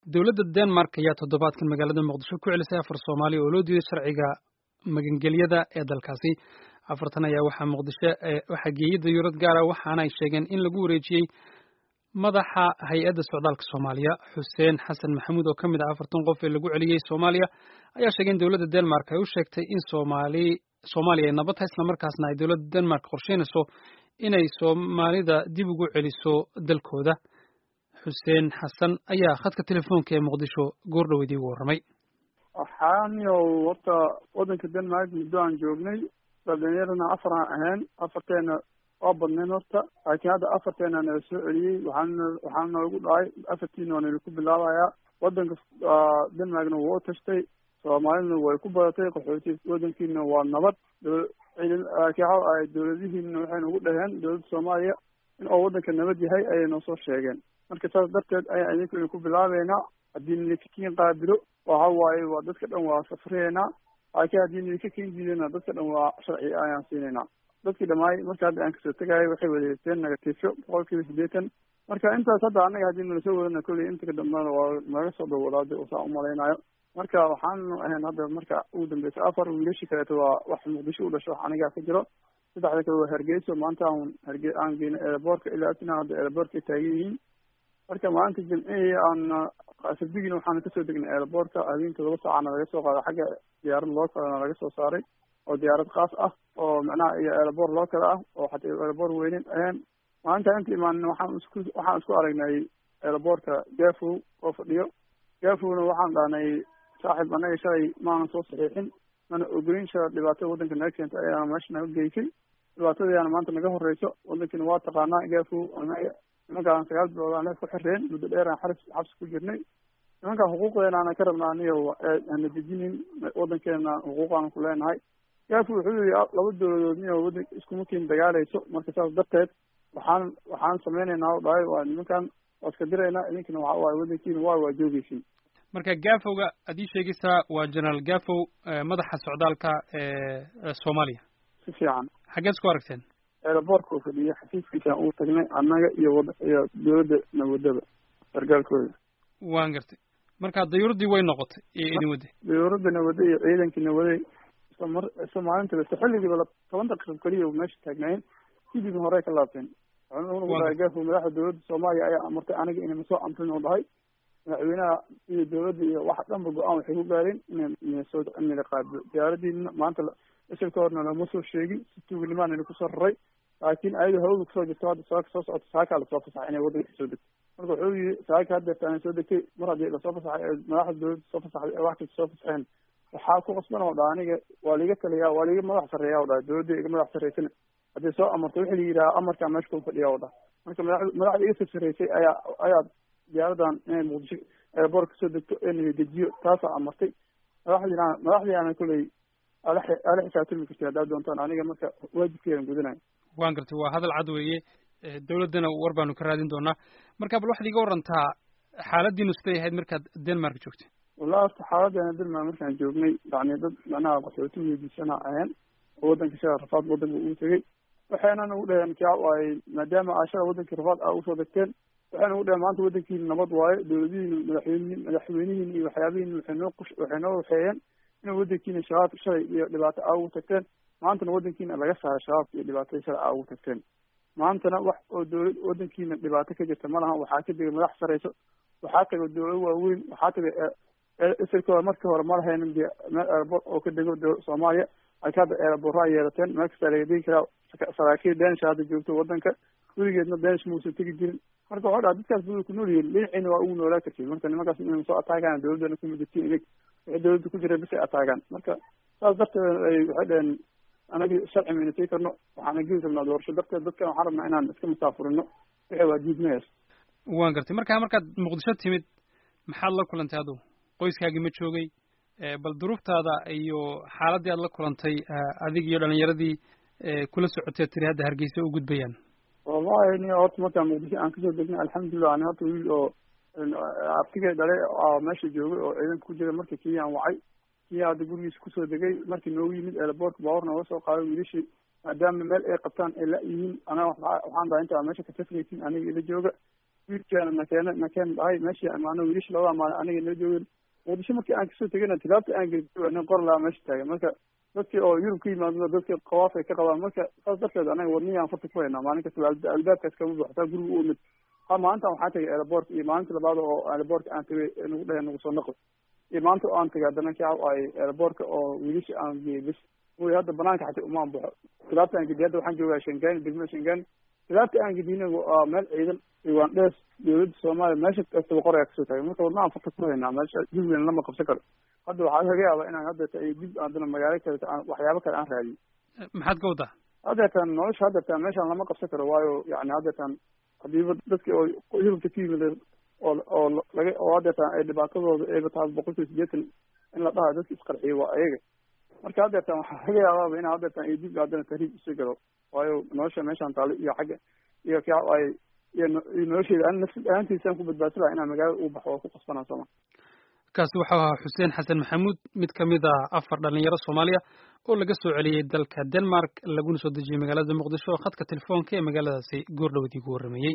dowladda denmark ayaa toddobaadkan magaalada muqdisho ku celisay afar soomaaliya oo loo diiday sharciga magangelyada ee dalkaasi afartan ayaa waxaa muqdisho waxaa geeyey dayuurad gaara waxaana ay sheegeen in lagu wareejiyey madaxa hay-adda socdaalka soomaaliya xuseen xasan maxamuud oo ka mid ah afartan qof ee lagu celiyey soomaaliya ayaa sheegay in dowladda denmark ay u sheegtay in soomaali soomaaliya ay nabad tahay islamarkaasna ay dowladda denmark qorsheynayso inay soomaalida dib ugu celiso dalkooda xuseen xasan ayaa khadka telefoonka ee muqdisho goordhoweydii ugu warramay waxaaniyow horta waddanka denmark muddo aan joognay dhalinyarana afar aan ahayn afarteena waa badnayn horta laakiin hadda afarteena nala soo celiyey waxaana waxaana noogu dhacay afartiina waa nala ku bilaabayaa waddanka denmarkna waa u tashtay soomaaliduna way ku badatay qaxooti waddankiina waa nabad ciidan laakiin waxa ay dowladihiina waxay nagu dhaheen dowladda soomaaliya in oo waddanka nabad yahay ayay noo soo sheegeen marka saas darteed ayaan idinkuna ku bilaabeynaa haddii nidinkakin qaabilo waxa waaye waa dadka dhan waa safriyeynaa laakiin haddii nidinka kin diidana dadka dhan waa sharci ayaan siinaynaa dadkii dhamaay marka hadda aan kasoo tegaayo waxay wada haysteen negatifyo boqol kiiba siddeetan marka intaas hadda annaga haddii nala soo wadana kolley inta dambana waa naga soo dawalaada saa umalaynayo marka waxaanu ahayn hadda marka ugu dambeysa afar wiilashii kaleeto waa wax muqdisho u dhasho wax anigaa ka jiro saddexda kale waa hargeyso maanta aan harge aan geyno eeraboorka ilaa atina hadda eeraboorka taagan yihiin marka maalinta jimcihii aan sabdigina waxaana kasoo degnay eeraboorka habeenka laba saacana laga soo qaaday xagga diyaarad loo kalena laga soo saaray oo diyaarad khaas ah oo macnaha iyo eeraboor loo kale ah oo xataa eeraboor weynen ahayn maalinta inta imaanin waxaan isku waxaan isku aragnay eeraboorka gafow oo fadhiyo gafowna waxaan dhahnay saaxiib annaga shalay maanan soo saxiixin mana ogoyn shala dhibaatada waddanka naga keentay ayaana meesha naga geysay dhibaatadayaana maanta naga horeyso waddankiina waa taqaanaa gafow anaga nimankaan sagaal bilood aan ku xireen muddo dheer aan xabs xabsi ku jirnay nimankaan xuquuqdeena ana ka rabnaa aniyo hana dejinin waddankeena xuquuqaanu ku leenahay gafow wuxuu yihi laba dowladood niyo waddan iskuma kiin dagaalayso marka saas darteed waxaan waxaan sameynaynaa o dhahay waa nimankan waa iska diraynaa idinkana waxa waaye waddankiina waa waa joogeysin marka gafowga ad ii sheegaysaa waa generaal gafow madaxa socdaalka ee soomaaliya si fiican xaggeed isku aragteen eeraboorka uu fadhiyay xafiiskiisaan uu tagnay annaga iyo wad iyo dowladda nawadaba sargaalkooda waan gartay marka dayuuraddii way noqotay iyo idin waday dayuuradda nawade iyo ciidankii nawaday isla mar isla maalintiba isla xilligiiba toban daqiiqo keliya meesha taagnaayeen sidibin horey ka laabteen wuxuu dhahay gafow madaxda dowladda soomaaliya ayaa amartay aniga inay masoo amrin u dhahay madaxweynaha iyo dowladda iyo waxa dhanba go-aan waxay ku gaareen in soo nala qaabilo diyaaradiina maanta isilka horna lama soo sheegin si tuuganimaa nala kusoo raray laakiin ayadoo hawada kusoo jirto hadda saaka soo socoto saakaa lasoo fasaxay inay waddanka soo degto marka wuxuu yihi saaka haddeerta ana soo degtay mar haddii lasoo fasaxay madaxda dowladda soo fasaxday ee wax kasta soo fasaxeen waxaa ku qasban oo dhaa aniga waa liiga taliyaa waa liiga madax sarreeya o dhaha dowladda iga madax sarreysana haddii soo amarto wixii la yidhaha amarkaa meesha ku fadhiya o dhaha marka madax madaxda iga sarsareysay ayaa ayaa diyaaradan inay muqdisho eeraboorka kasoo degto ee nala dejiyo taasaa amartay madaxdiina madaxdiiana kolley ala ala xisaabtami karti haddaad doontaan aniga marka waajibkeedan gudanayo waan gartay waa hadal cad weeye dowladdana war baanu ka raadin doonaa marka bal waxaad iga warantaa xaaladiinu siday ahayd markaad denmark joogtay wallahi horta xaaladeena denmark markaan joognay yani dad macnaha qaxooti weydiisana ahayn oo waddanka shala rafaad waddanka uu tegey waxayna nagu dhaheen kaa waay maadaama aa shala waddankii rafaad aa usoo degteen waxay nagu dhaheen maanta waddankiina nabad waayo dowladihiina madaxweyne madaxweynihiina iyo waxyaabihiina waxay noo qush waxay noo waxeeyeen in waddankiina shabaab shalay iyo dhibaato aa ugu tagteen maantana waddankiina laga saaray shabaabka iyo dhibaatada shalay aa ugu tagteen maantana wax oo dowlad waddankiina dhibaato ka jirta ma lahan waxaa ka degay madax sareyso waxaa taga dowlado waaweyn waxaa taga isilkooda markii hore ma lahaynin de meel eeraboor oo ka dego soomaaliya laakiin hadda eeraboorraa yeelateen meel kastaa laga degi karaa saraakiil danish hadda joogto waddanka weligeedna danish muusan tegi jirin marka waxau dhaha dadkaas buu ku nool yihiin dhinaciina waa ugu noolaa kartiin marka nimankaas inay soo ataagaan dowladdana kuma jirtiin inig wixii dowladda ku jira bisay ataagaan marka saas darteed ay waxay dhaheen anagi sharci mayna sii karno waxaana geli rabnaa doorasho darteed dadkan waxaan rabnaa inaan iska masaafurino wixii waa diidmayaas waan gartay marka markaad muqdisho timid maxaad la kulantay adugu qoyskaagii ma joogay bal duruuftaada iyo xaaladdii aad la kulantay adig iyo dhalinyaradii kula socotee tiri hadda hargeysa u gudbayaan wallahi ni horta markaan muqdisho aan kasoo degnay alxamdulilah ani horta wiil oo abtigay dhalay oo meesha joogay oo ciidanka ku jira markii kiyaan wacay kiya hadda gurigiisa kusoo degay markii noogu yimid eeraboortka baabuur nooga soo qaaday wiilashii maadaama meel ay qabtaan ay la yihiin anaga waxaan dhahay intaa meesha ka safraysin aniga ila jooga wiilkeena nakeene nakeen dhahay meeshii imaano wiilasha labada maalin aniga noo joogeen muqdisho markii aan kasoo tegana tilaabta aan geli nin qor lahaa meesha taagan marka dadkii oo yurub ka yimaado dadkii qawaaf ay ka qabaan marka saas darteed anaga wadnihii aan farta ku haynaa maalin kasta albaabkaas kama buuxo taa guriga u imid ha maalintan waxaa tagay airport iyo maalinta labaad oo airportka aan tagay nagu dhaheen nagu soo naqo iyo maanta aan tagay haddana ka ay airportka oo wiilasha aan geeyey bis wy hadda banaanka xataa umaan baxo tilaabta aan gediy hadda waxaan joogaa shangaani degmada shangaani tilaabta aan gediyna waa meel ciidan ugandhees dowladda soomaaliya meesha kastaba qorayaa kasoo taagay marka wadna aan farta ku haynaa meesha jubbaland lama qabsan karo hadda waxaa laga yaabaa inaan haddeeta ay dib haddana magaalo kale aan waxyaabo kale aan raadiyo maxaad ka wadaa haddeetan nolosha haddeetan meeshaan lama qabsan karo waayo yani haddeetan hadiiba dadki oo yurubta ka yimid oo oo laga oo haddeetan ay dhibaatadooda ayba tahay boqolkiiba sideetan in la dhahayo dadki isqarxiyo waa ayaga marka haddeetan waxaa laga yaabaaba ina haddeetan ay dib haddana tahriib usii galo waayo nolosha meeshaan taalo iyo xagga iyo ka ay iyo nolosheeda an nafsi ahaantiisaan ku badbaadsi laha inaan magaalada u baxo oo ku qasbanaa sooma kaasi waxau ahaa xuseen xasan maxamuud mid ka mid ah afar dhalinyaro soomaaliya oo laga soo celiyey dalka denmark laguna soo dejiyey magaalada muqdisho khadka telefoonka ee magaaladaasi goordhowdii gu warrameeyey